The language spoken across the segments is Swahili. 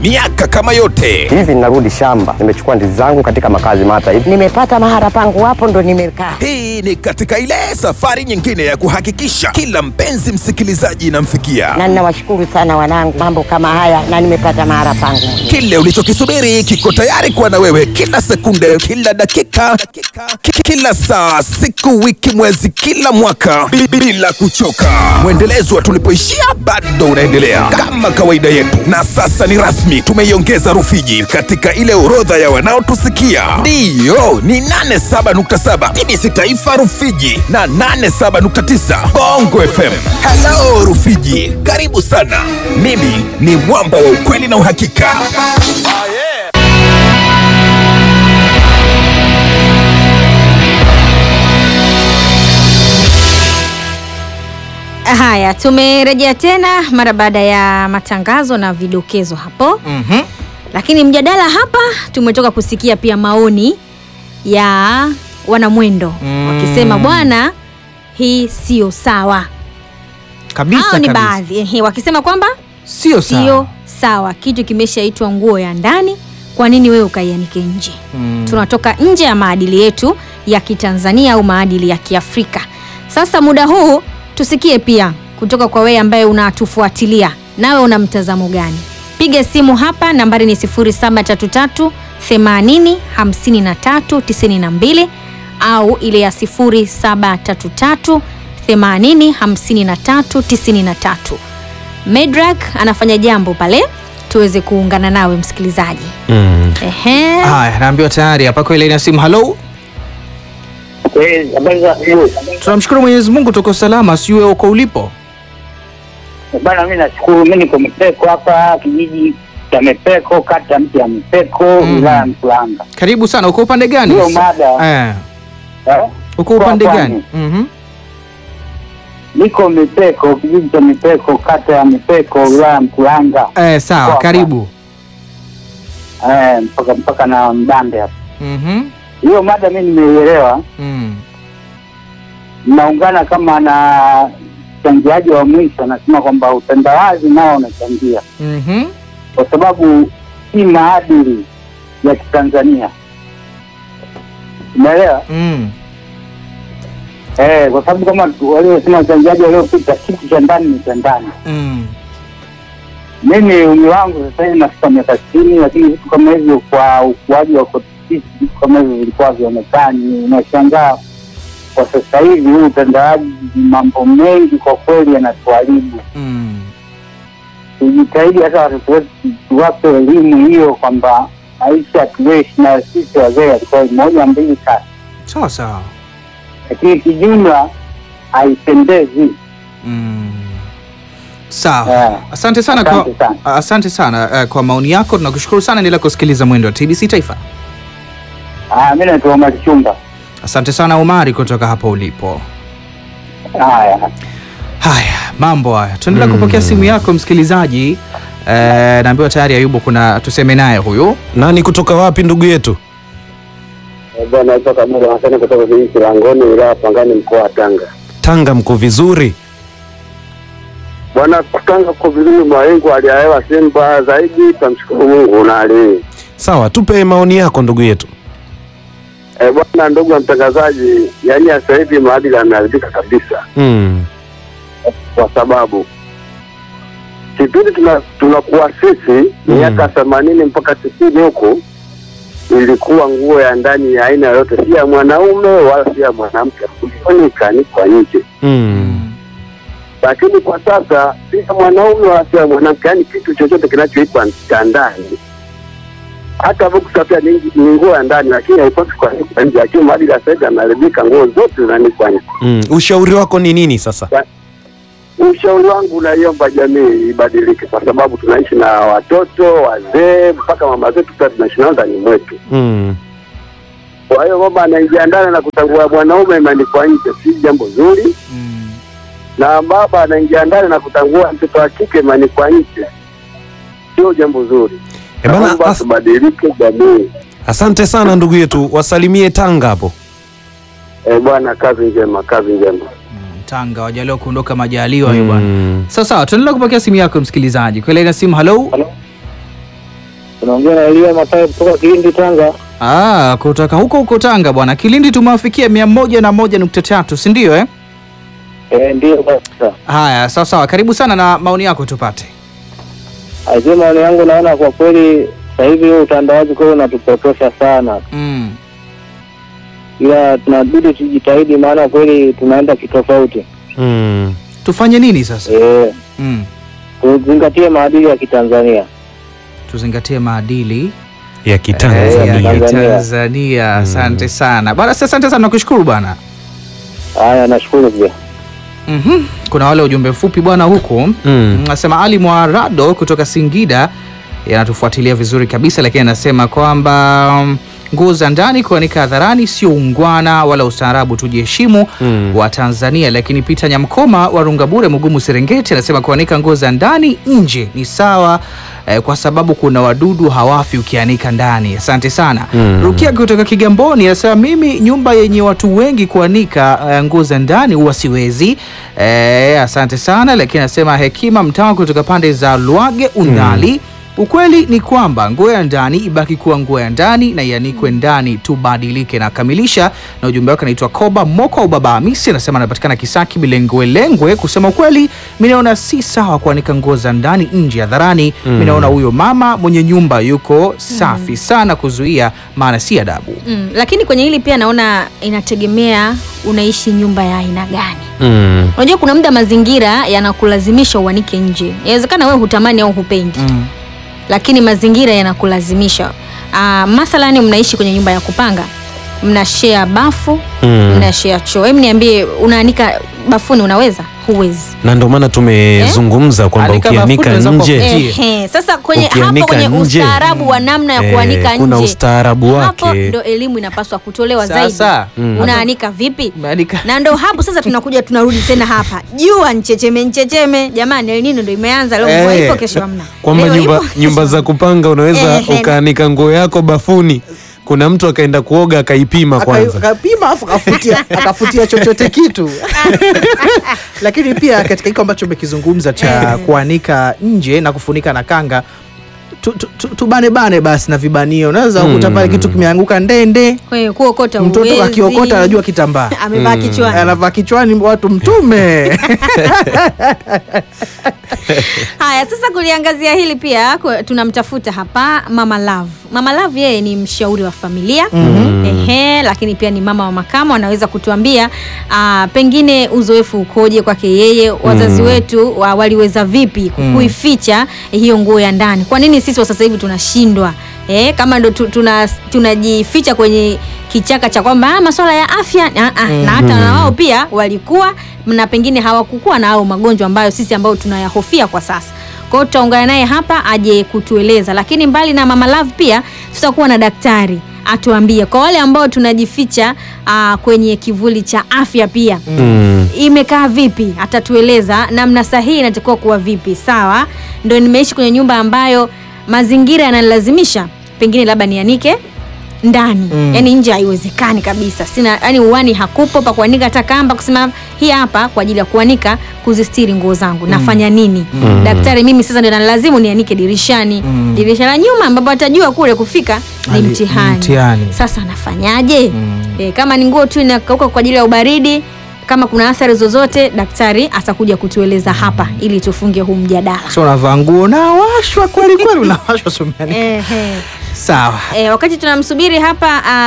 miaka kama yote. Hivi ninarudi shamba, nimechukua ndizi zangu katika makazi mata hivi. Nimepata mahara pangu hapo ndo nimekaa. Hii ni katika ile safari nyingine ya kuhakikisha kila mpenzi msikilizaji inamfikia Na ninawashukuru sana wanangu, mambo kama haya na nimepata mahara pangu. kile ulichokisubiri kiko tayari kuwa na wewe kila sekunde, kila dakika, ki- kila saa, siku, wiki, mwezi, kila mwaka bi- bila kuchoka. Mwendelezo wa tulipoishia bado unaendelea kama kawaida yetu, na sasa ni rasmi, tumeiongeza Rufiji katika ile orodha ya wanaotusikia. Ndiyo, ni 87.7 TBC Taifa Rufiji na 87.9 Bongo FM. Hello Rufiji, karibu sana. Mimi ni mwamba wa ukweli na uhakika. Haya, tumerejea tena mara baada ya matangazo na vidokezo hapo. Mhm. Lakini mjadala hapa tumetoka kusikia pia maoni ya wanamwendo Mm. wakisema bwana, hii sio sawa. Kabisa Hao ni kabisa. baadhi ehe, wakisema kwamba Sio sawa. sio sawa, kitu kimeshaitwa nguo ya ndani, kwa nini wewe ukaianike nje? Mm. Tunatoka nje ya maadili yetu ya Kitanzania au maadili ya Kiafrika. Sasa muda huu tusikie pia kutoka kwa wewe ambaye unatufuatilia, nawe una mtazamo gani? Piga simu hapa, nambari ni 0733 80 53 92 au ile ya 0733 80 53 93. Medrak anafanya jambo pale, tuweze kuungana nawe msikilizaji. Mm. Ehe. Haya, naambiwa tayari hapa kwa ile ina simu. Halo, habari za asubuhi. tunamshukuru Mwenyezi Mungu tuko salama, sijui uko ulipo. Bana, mi nashukuru. Mi niko Mipeko hapa, kijiji cha Mipeko, kata mti ya Mipeko, Mm. wilaya ya Mkuranga. Karibu sana. Uko upande gani? Hiyo mada Eh, eh, uko upande Kwa gani? Mhm. niko Mipeko, kijiji cha Mipeko, kata ya Mipeko, wilaya ya Mkuranga, Eh, sawa, Kwa- karibu. eh, mpaka mpaka na Mbande hapa. Mhm. Hiyo mada mi nimeielewa, Mm. naungana kama na changiaji wa mwisho, anasema kwamba utandawazi nao unachangia Mhm. kwa sababu si maadili ya Kitanzania, umeelewa? Mm. Eh, kwa sababu kama tu- waliosema wachangiaji waliopita, kitu cha ndani ni cha ndani. Mm. Mimi umri wangu sasa hivi nafika miaka sitini, lakini vitu kama hivyo kwa ukuaji wa kwetu sisi, vitu kama hivyo vilikuwa vionekani. Unashangaa kwa sasa hivi huu utandawaji, mambo mengi kwa kweli yanatuharibu. Mm. Tujitahidi hata watoto wetu tuwape elimu hiyo kwamba maisha tuishi na sisi wazee yalikuwa moja mbili tatu, Sawa sawa. lakini kijumla haipendezi. Mm. Sawa. Eh, Asante sana kwa asante sana. asante sana eh, kwa maoni yako. Tunakushukuru sana, endelea kusikiliza mwendo wa TBC Taifa. Ah, mi naitwa Omar Chumba. Asante sana Omari kutoka hapo ulipo. Haya. Haya, mambo haya, tuendelea kupokea simu yako msikilizaji. Eh, naambiwa tayari Ayubu, kuna tuseme naye huyu. Nani kutoka wapi ndugu yetu? Bwana naitwa Kamila Hasani kutoka kijiji Kilangoni, wilaya ya Pangani, mkoa wa Tanga. Tanga mko vizuri? Bwana, Tanga kwa vizuri, mawingu aliyahewa si mbaya zaidi, tamshukuru Mungu na hali hii. Sawa, tupe maoni yako ndugu yetu. Eh, bwana, ndugu wa mtangazaji, yaani sasa hivi maadili yameharibika kabisa, Mm. kwa sababu kipindi tuna tunakuwa sisi Mm. miaka themanini mpaka tisini huku ilikuwa nguo ya ndani ya aina yoyote, si ya mwanaume wala si ya mwanamke, kufunika ni kwa nje Mm. lakini kwa sasa si ya mwanaume wala si ya mwanamke, yaani kitu chochote kinachoitwa cha ndani. Hata boksa pia ni ni nguo ya ndani, lakini haipaswi kuanikwa nje. Lakini maadili ya sasa hivi yameharibika, nguo zote zinaanikwa nje. Mm. Ushauri wako ni nini sasa? Ushauri wangu unaiomba jamii ibadilike, kwa sababu tunaishi na watoto, wazee, mpaka mama zetu pia tunaishi nao ndani mwetu. Mm. Kwa hiyo mama anaingia ndani na kutangua mwanaume imeandikwa nje, si jambo zuri, na baba anaingia ndani na kutangua mtoto wa kike imeandikwa nje, sio jambo zuri. E bana, Naomba as tubadilike jamii. asante sana ndugu yetu, wasalimie Tanga hapo. Eh, bwana, kazi njema, kazi njema. Tanga wajaliwa kuondoka majaliwa hiyo bwana. Mm. Sawa sawa, tuendelea kupokea simu yako msikilizaji. Kwa ile ina simu, hello. Unaongea na Elia Matayo kutoka Kilindi, Tanga. Ah, kutoka huko huko Tanga bwana. Kilindi tumewafikia mia moja na moja nukta tatu si ndio eh? Eh, ndio kabisa. Haya, sawa sawa, karibu sana na maoni yako tupate. Aisee, maoni yangu naona kwa kweli sasa hivi huu utandawazi kweli unatupotosha sana, Mm. ila tunabidi tujitahidi, maana kweli tunaenda kitofauti. Mm. Tufanye nini sasa? Eh, Mm. tuzingatie maadili ya Kitanzania. Tuzingatie maadili ya eh, Kitanzania. ya Tanzania. Kitanzania. Asante sana bwana, sasa asante sana, nakushukuru bwana. Haya, nashukuru pia. Mhm. Kuna wale ujumbe mfupi bwana huku Mm. Nasema Ali Mwarado kutoka Singida yanatufuatilia vizuri kabisa, lakini anasema kwamba mm, nguo za ndani kuanika hadharani sio ungwana wala ustaarabu, tujiheshimu Mm. wa Tanzania. Lakini Peter Nyamkoma wa Rungabure, Mugumu, Serengeti anasema kuanika nguo za ndani nje ni sawa eh, kwa sababu kuna wadudu hawafi ukianika ndani. Asante sana. Mm. Rukia kutoka Kigamboni anasema mimi nyumba yenye watu wengi kuanika eh, nguo za ndani huwa siwezi. Eh, asante sana, lakini anasema Hekima Mtawa kutoka pande za Lwage Undali Ukweli ni kwamba nguo ya ndani ibaki kuwa nguo ya ndani na ianikwe ndani, tubadilike. Na kamilisha na ujumbe wake anaitwa Koba Moko au Baba Hamisi, anasema anapatikana Kisaki Bilengwe Lengwe. Kusema ukweli, mi naona si sawa kuanika nguo za ndani nje hadharani. Mi naona huyo mama mwenye nyumba yuko safi sana kuzuia, maana si adabu. Mm, lakini kwenye hili pia naona inategemea unaishi nyumba ya aina gani. Mm. Unajua kuna muda mazingira yanakulazimisha uanike nje. Inawezekana wewe hutamani au hupendi, Mm. lakini mazingira yanakulazimisha. Ah, mathalani mnaishi kwenye nyumba ya kupanga, mna share bafu, Mm. mna share choo. Hebu niambie, unaanika bafuni unaweza? Huwezi. na ndio maana tumezungumza kwamba Anika ukianika bafuni unaweza nje Ndiyo. Ehe, sasa kwenye hapo Ukianika kwenye nje, ustaarabu wa namna ya eh, kuanika kuna nje, ustaarabu hapo wake. ndo elimu inapaswa kutolewa Sasa, zaidi. mm. Unaanika vipi? Umeanika- na ndo hapo sasa tunakuja tunarudi tena hapa jua nchecheme nchecheme jamani El Nino ndo imeanza leo mvua Eh, ipo kesho hamna kwamba Leo nyumba, ipo, kesho nyumba za hamna. kupanga unaweza Ehe. ukaanika nguo yako bafuni. Kuna mtu akaenda kuoga akaipima kwanza. akapima afu akafutia akafutia chochote kitu lakini pia katika hiko ambacho umekizungumza cha kuanika nje na kufunika na kanga tu- tu- tu- tubanebane basi na vibanio unaweza Mm. kukuta pale kitu kimeanguka ndende Kwa hiyo kuokota mtoto huwezi. akiokota anajua kitambaa amevaa kichwani anavaa kichwani watu mtume haya sasa kuliangazia hili pia ku- tunamtafuta hapa mama love mama love yeye ni mshauri wa familia Ehe, lakini pia ni mama wa makamo anaweza kutuambia ah, pengine uzoefu ukoje kwake yeye wazazi wetu wa, waliweza vipi ku- kuificha hiyo nguo ya ndani kwa nini sisi wa sasa hivi tunashindwa Eh, kama ndo tu- tuna- tunajificha kwenye kichaka cha kwamba ah, masuala ya afya ah, ah, na hata na wao pia walikuwa na pengine hawakukuwa na hao magonjwa ambayo sisi ambayo tunayahofia kwa sasa kwa hiyo tutaungana naye hapa aje kutueleza lakini mbali na mama love pia tutakuwa na daktari atuambie kwa wale ambao tunajificha ah, kwenye kivuli cha afya pia Mm. imekaa vipi atatueleza namna sahihi inatakiwa kuwa vipi sawa ndo nimeishi kwenye nyumba ambayo mazingira yananilazimisha pengine labda nianike ndani mm. yani nje haiwezekani kabisa sina yani uwani hakupo pa kuanika hata kamba kusema hii hapa kwa ajili ya kuanika kuzistiri nguo zangu nafanya nini Mm. daktari mimi sasa ndio nalazimu nianike dirishani Mm. dirisha la nyuma ambapo atajua kule kufika ni Ali- mtihani mtihani. sasa nafanyaje Mm. e, kama ni nguo tu inakauka kwa ajili ya ubaridi kama kuna athari zozote daktari atakuja kutueleza hapa ili tufunge huu mjadala so unavaa nguo nawashwa kweli kweli unawashwa sumiani Ehe. sawa E, wakati tunamsubiri hapa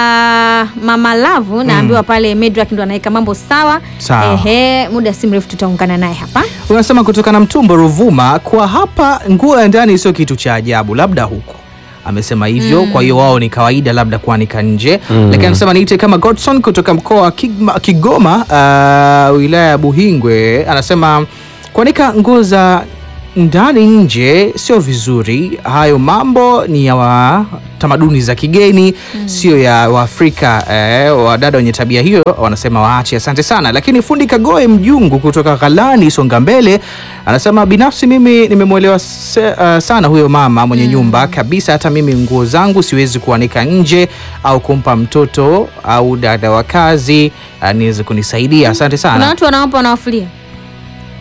uh, mama Lavu naambiwa pale Medrak ndo anaweka mambo sawa. Sawa. Ehe, muda si mrefu tutaungana naye hapa. unasema kutoka na mtumbo Ruvuma, kwa hapa nguo ya ndani sio kitu cha ajabu, labda huko amesema hivyo kwa hiyo wao ni kawaida labda kuanika nje lakini anasema niite kama Godson kutoka mkoa wa Kigma- Kigoma uh, wilaya ya Buhingwe anasema kuanika nguo za ndani nje sio vizuri. Hayo mambo ni ya wa tamaduni za kigeni sio ya Waafrika. Eh, wadada wenye tabia hiyo wanasema waache. Asante sana. Lakini fundi Kagoe Mjungu kutoka Ghalani Songa Mbele anasema binafsi mimi nimemwelewa se- uh, sana huyo mama mwenye nyumba kabisa. Hata mimi nguo zangu siwezi kuanika nje au kumpa mtoto au dada wa kazi uh, niweze kunisaidia. Asante Kuna sana. watu wanawapa wanawafulia.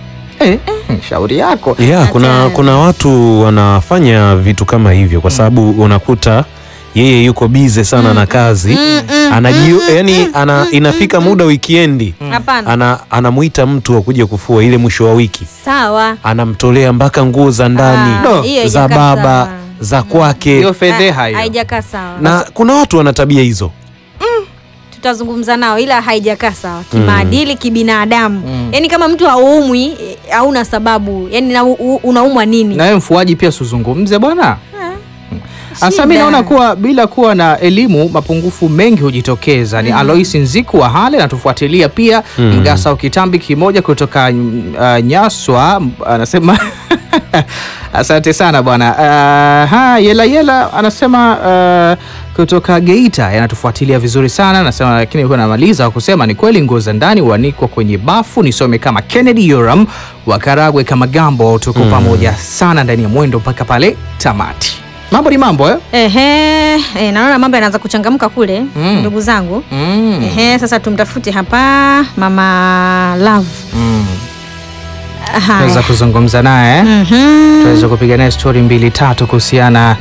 Eh, eh, shauri yako yeah, kuna, kuna watu wanafanya vitu kama hivyo kwa sababu unakuta yeye yuko bize sana na kazi anajio, yani ana, inafika muda wikiendi Hapana. ana, anamuita mtu akuja kufua ile mwisho wa wiki Sawa. anamtolea mpaka nguo za ndani Ah, hiyo za haijakaa baba sawa. za kwake hiyo fedheha hiyo Haijakaa sawa. na kuna watu wana tabia hizo tutazungumza nao ila haijakaa sawa kimaadili kibinadamu yaani kama mtu haumwi eh, hauna sababu yaani na u- u- unaumwa nini na wewe mfuaji pia usizungumze bwana Sasa mi Shida. naona kuwa bila kuwa na elimu mapungufu mengi hujitokeza. Ni Alois Nziku wa Hale anatufuatilia pia Mm. Mgasa Ukitambi kimoja kutoka mm, uh, Nyaswa m- anasema asante sana bwana. Uh, ha, yela yela anasema uh, kutoka Geita anatufuatilia vizuri sana, anasema lakini huwa namaliza kwa kusema ni kweli nguo za ndani huanikwa kwenye bafu. Nisome kama Kennedy Yoram wa Karagwe kama Gambo, tuko pamoja sana ndani ya mwendo mpaka pale tamati. Mambo ni mambo eh? Ehe, eh, naona mambo yanaanza kuchangamka kule Mm. ndugu zangu Mm. Ehe, sasa tumtafute hapa mama Love. Mm. Haya. Tuweza kuzungumza naye eh? Mhm. tuweza kupiga naye stori mbili tatu kuhusiana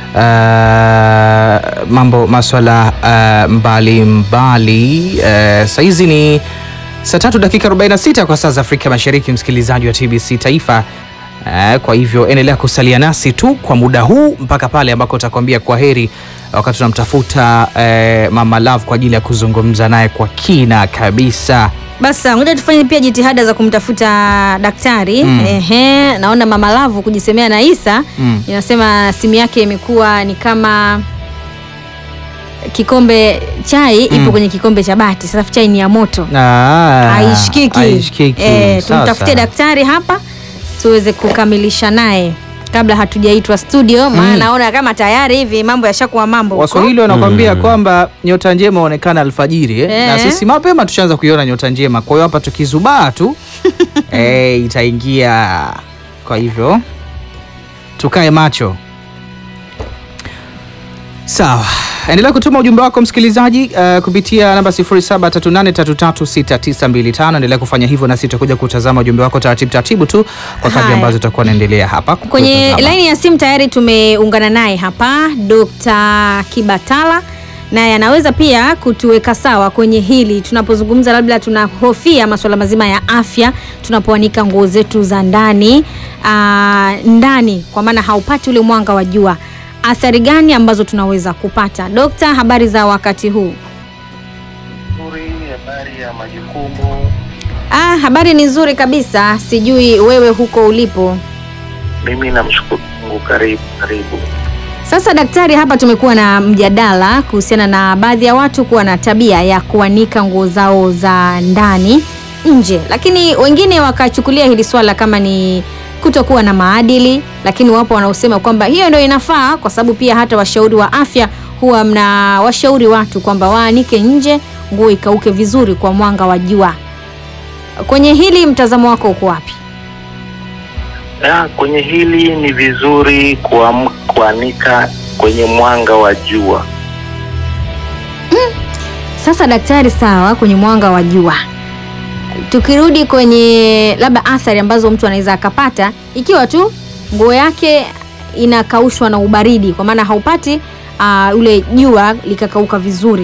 uh, mambo maswala uh, mbalimbali uh, sahizi ni saa tatu dakika 46 kwa saa za Afrika Mashariki, msikilizaji wa TBC Taifa. Uh, kwa hivyo endelea kusalia nasi tu kwa muda huu mpaka pale ambako utakwambia kwa heri, wakati tunamtafuta uh, mama Love kwa ajili ya kuzungumza naye kwa kina kabisa. Basi ngoja tufanye pia jitihada za kumtafuta daktari. Mm. Ehe, naona mama Lavu kujisemea na Isa Mm. inasema simu yake imekuwa ni kama kikombe chai Mm. ipo kwenye kikombe cha bati. Sasa chai ni ya moto. Ah, haishikiki. haishikiki. Eh, Sawa, tumtafute sawa. daktari hapa tuweze kukamilisha naye kabla hatujaitwa studio, maana Mm. naona kama tayari hivi mambo yashakuwa mambo huko. Waswahili wanakwambia Mm. kwamba nyota njema huonekana alfajiri eh? Eh. na sisi mapema tushaanza kuiona nyota njema. Kwa hiyo hapa tukizubaa tu eh, itaingia. Kwa hivyo tukae macho. Sawa, endelea kutuma ujumbe wako msikilizaji, uh, kupitia namba 0738336925. Endelea kufanya hivyo, nasi tutakuja kutazama ujumbe wako taratibu taratibu tu kwa kadri Haya. ambazo tutakuwa naendelea hapa Kwenye kutazama. laini ya simu tayari tumeungana naye hapa Dr. Kibatala, naye anaweza pia kutuweka sawa kwenye hili tunapozungumza, labda tunahofia masuala mazima ya afya tunapoanika nguo zetu za ndani aa, ndani, kwa maana haupati ule mwanga wa jua. Athari gani ambazo tunaweza kupata? Dokta, habari za wakati huu? Nzuri, habari ya majukumu. Ah, habari ni nzuri kabisa, sijui wewe huko ulipo. Mimi namshukuru Mungu. Karibu, karibu. Sasa daktari, hapa tumekuwa na mjadala kuhusiana na baadhi ya watu kuwa na tabia ya kuanika nguo zao za ndani nje, lakini wengine wakachukulia hili swala kama ni kutokuwa na maadili, lakini wapo wanaosema kwamba hiyo ndio inafaa, kwa sababu pia hata washauri wa afya huwa mna washauri watu kwamba waanike nje nguo ikauke vizuri kwa mwanga wa jua. Kwenye hili mtazamo wako uko wapi? Na kwenye hili ni vizuri kuam- kuanika kwenye mwanga wa jua. Sasa daktari, sawa, kwenye mwanga wa jua, tukirudi kwenye labda athari ambazo mtu anaweza akapata ikiwa tu nguo yake inakaushwa na ubaridi, kwa maana haupati uh, ule jua likakauka vizuri.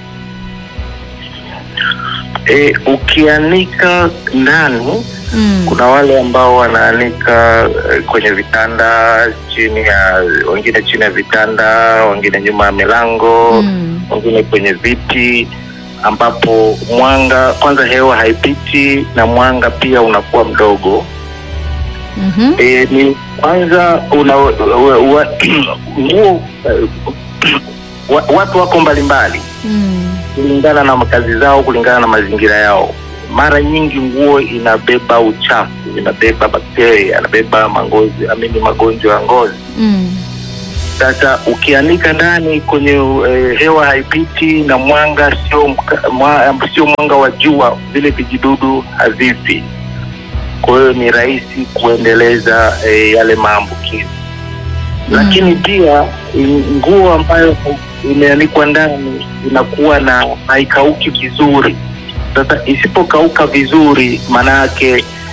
E, ukianika ndani Mm. kuna wale ambao wanaanika eh, kwenye vitanda chini ya wengine chini ya vitanda, wengine nyuma ya milango Mm. wengine kwenye viti ambapo mwanga kwanza, hewa haipiti na mwanga pia unakuwa mdogo. Mhm. E, ni kwanza una wa- wa- nguo eh, wa- watu wako mbalimbali Mm. kulingana na makazi zao, kulingana na mazingira yao. Mara nyingi nguo inabeba uchafu, inabeba bakteria, inabeba mangozi amini magonjwa ya ngozi. Mm. Sasa ukianika ndani kwenye eh, hewa haipiti na mwanga sio mka- mwa, sio mwanga wa jua, vile vijidudu havipi. Kwa hiyo ni rahisi kuendeleza eh, yale maambukizi lakini pia i- nguo ambayo imeanikwa ndani inakuwa na haikauki vizuri. Sasa isipokauka vizuri, maana yake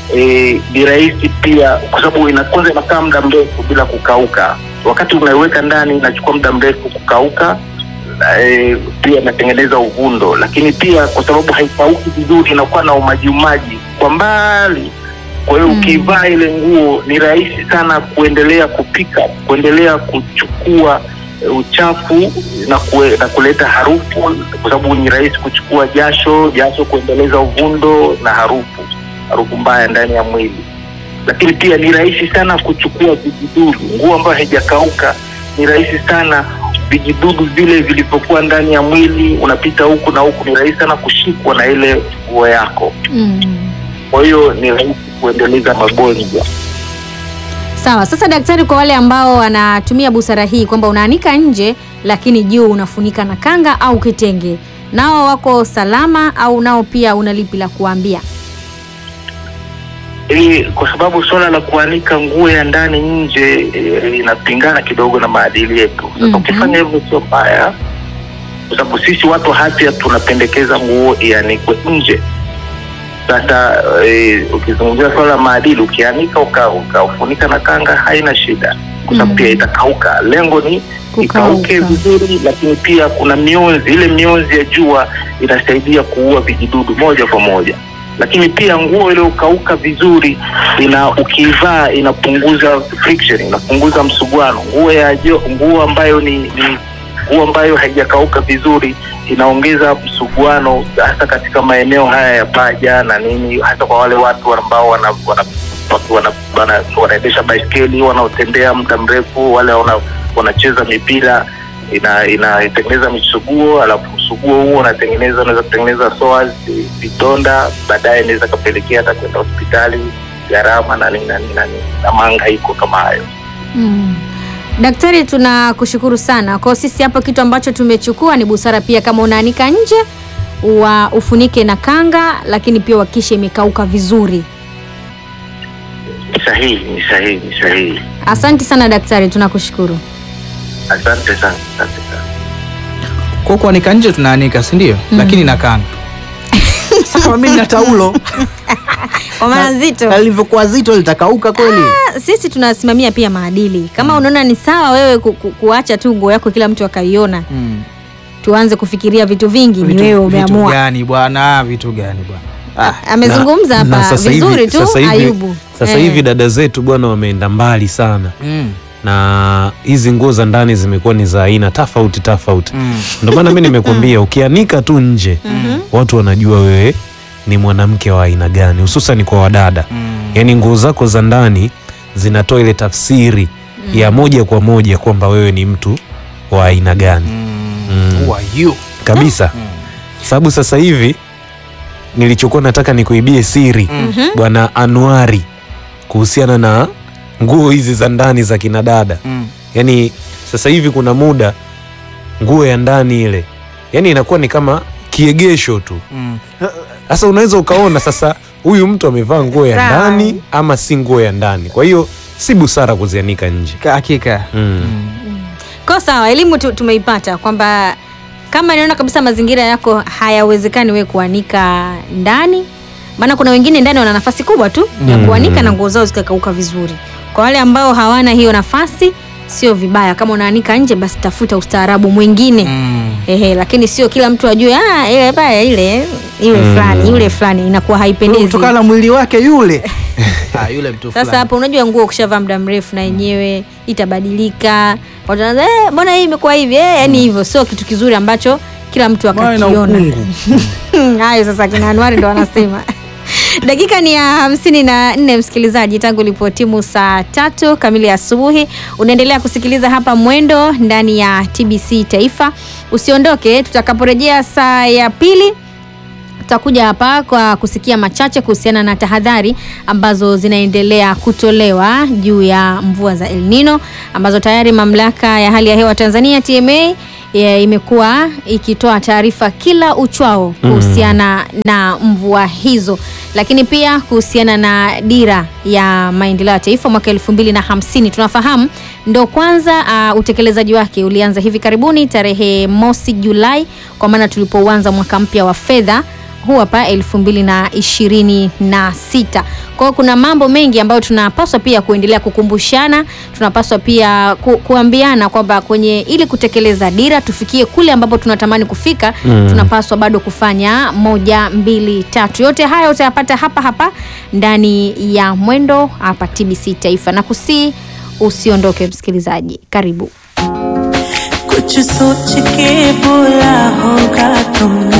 eh, ni rahisi pia kwa sababu ina- kwanza inakaa muda mrefu bila kukauka. Wakati unaiweka ndani inachukua muda mrefu kukauka. Eh, pia inatengeneza uvundo, lakini pia kwa sababu haikauki vizuri inakuwa na umaji umaji kwa mbali. Kwa hiyo Mm. ukivaa ile nguo ni rahisi sana kuendelea kupika, kuendelea kuchukua eh, uchafu na, kue, na kuleta harufu, kwa sababu ni rahisi kuchukua jasho, jasho kuendeleza uvundo na harufu, harufu mbaya ndani ya mwili. Lakini pia ni rahisi sana kuchukua vijidudu. Nguo ambayo haijakauka ni rahisi sana vijidudu vile vilivyokuwa ndani ya mwili, unapita huku na huku, ni rahisi sana kushikwa na ile nguo yako. Mm. Kwa hiyo ni rahisi kuendeleza magonjwa. Sawa. Sasa daktari, kwa wale ambao wanatumia busara hii kwamba unaanika nje lakini juu unafunika na kanga au kitenge, nao wako salama au nao pia una lipi la kuambia? Ili kwa sababu suala la kuanika nguo ya ndani nje e, inapingana kidogo na maadili yetu. Sasa Mhm. ukifanya hivyo sio mbaya, kwa sababu sisi watu wa afya tunapendekeza nguo ianikwe nje. Sasa e, ukizungumzia suala la maadili, ukianika uka- ukaufunika na kanga haina shida, kwa sababu Mhm. pia itakauka. Lengo ni ikauke Kukauka. vizuri, lakini pia kuna mionzi. Ile mionzi ya jua inasaidia kuua vijidudu moja kwa moja, lakini pia nguo iliyokauka vizuri ina ukiivaa inapunguza friction, inapunguza msuguano. Nguo ya jo, nguo ambayo ni, ni nguo ambayo haijakauka vizuri inaongeza msuguano, hasa katika maeneo haya ya paja na nini, hasa kwa wale watu ambao wana, wana watu wana- wana- wanaendesha baiskeli wanaotembea muda mrefu, wale wana, wanacheza mipira ina inatengeneza misuguo, alafu msuguo huo unatengeneza unaweza kutengeneza psoas, vidonda, baadaye inaweza kapelekea hata kwenda hospitali, gharama na nini na nini na nini na mahangaiko kama hayo. Mm. Daktari, tunakushukuru sana. Kwa sisi hapa kitu ambacho tumechukua ni busara pia, kama unaanika nje wa ufunike na kanga, lakini pia uhakikishe imekauka vizuri. Ni sahihi, ni sahihi, ni sahihi. Asante sana daktari, tunakushukuru. Asante sana, asante sana. Kwa kuanika nje tunaanika, si ndio? Lakini na kanga. Sawa, mimi na taulo. Kwa maana zito Na lilivyokuwa zito litakauka kweli. sisi tunasimamia pia maadili. Kama unaona ni sawa wewe ku, ku, kuacha tu nguo yako kila mtu akaiona, Mm. tuanze kufikiria vitu vingi, ni Vitu- wewe Vitu umeamua. gani bwana? Vitu gani bwana? Ah, Amezungumza Na- na hapa sasa hivi- vizuri tu sasa hivi- Ayubu. Sasa Eh. hivi dada zetu bwana wameenda mbali sana mm, na hizi nguo za ndani zimekuwa ni za aina tofauti tofauti. mm. Ndio maana mimi nimekuambia ukianika tu nje watu wanajua wewe ni mwanamke wa aina gani, hususan kwa wadada. Mm. Yaani nguo zako za ndani zinatoa ile tafsiri ya moja kwa moja kwamba wewe ni mtu wa aina gani Mm. Who are you? kabisa. Sababu sasa hivi nilichokuwa nataka nikuibie siri bwana Anuari kuhusiana na nguo hizi za ndani za kina dada. Mm. Yaani sasa hivi kuna muda nguo ya ndani ile yaani inakuwa ni kama kiegesho tu. Mm. Sasa unaweza ukaona sasa huyu mtu amevaa nguo ya Sawa. ndani ama si nguo ya ndani. Kwa hiyo si busara kuzianika nje. Ka- Hakika. Mm. Kwa sawa, elimu tu, tumeipata kwamba kama naona kabisa mazingira yako hayawezekani wewe kuanika ndani, maana kuna wengine ndani wana nafasi kubwa tu ya Mm. kuanika na nguo zao zikakauka vizuri. Kwa wale ambao hawana hiyo nafasi, sio vibaya kama unaanika nje, basi tafuta ustaarabu mwingine Mm. ehe, lakini sio kila mtu ajue ah, ile baya ile ile Mm. fulani yule fulani, inakuwa haipendezi. Kutokana na mwili wake yule. ah, yule mtu Sasa fulani. hapo unajua nguo ukishavaa muda mrefu na yenyewe itabadilika. Watu wanaanza eh, mbona hii imekuwa hivi? Eh, yani hivyo sio kitu kizuri ambacho kila mtu Mawe na akakiona. ukungu. Hayo sasa kina Anuari ndo wanasema. Dakika ni ya hamsini na nne msikilizaji, tangu ilipotimu saa tatu kamili asubuhi. Unaendelea kusikiliza hapa Mwendo ndani ya TBC Taifa. Usiondoke, tutakaporejea saa ya pili tutakuja hapa kwa kusikia machache kuhusiana na tahadhari ambazo zinaendelea kutolewa juu ya mvua za El Nino ambazo tayari mamlaka ya hali ya hewa Tanzania TMA ya imekuwa ikitoa taarifa kila uchwao kuhusiana na mvua hizo, lakini pia kuhusiana na dira ya maendeleo ya taifa mwaka elfu mbili na hamsini. Tunafahamu ndo kwanza uh, utekelezaji wake ulianza hivi karibuni tarehe mosi Julai, kwa maana tulipouanza mwaka mpya wa fedha huu hapa elfu mbili na ishirini na sita. Kwa hiyo kuna mambo mengi ambayo tunapaswa pia kuendelea kukumbushana, tunapaswa pia ku, kuambiana kwamba kwenye ili kutekeleza dira tufikie kule ambapo tunatamani kufika Mm. tunapaswa bado kufanya moja, mbili, tatu. Yote haya utayapata hapa hapa ndani ya Mwendo hapa TBC Taifa, na kusii usiondoke msikilizaji, karibu. कुछ सोच के बोला होगा तुमने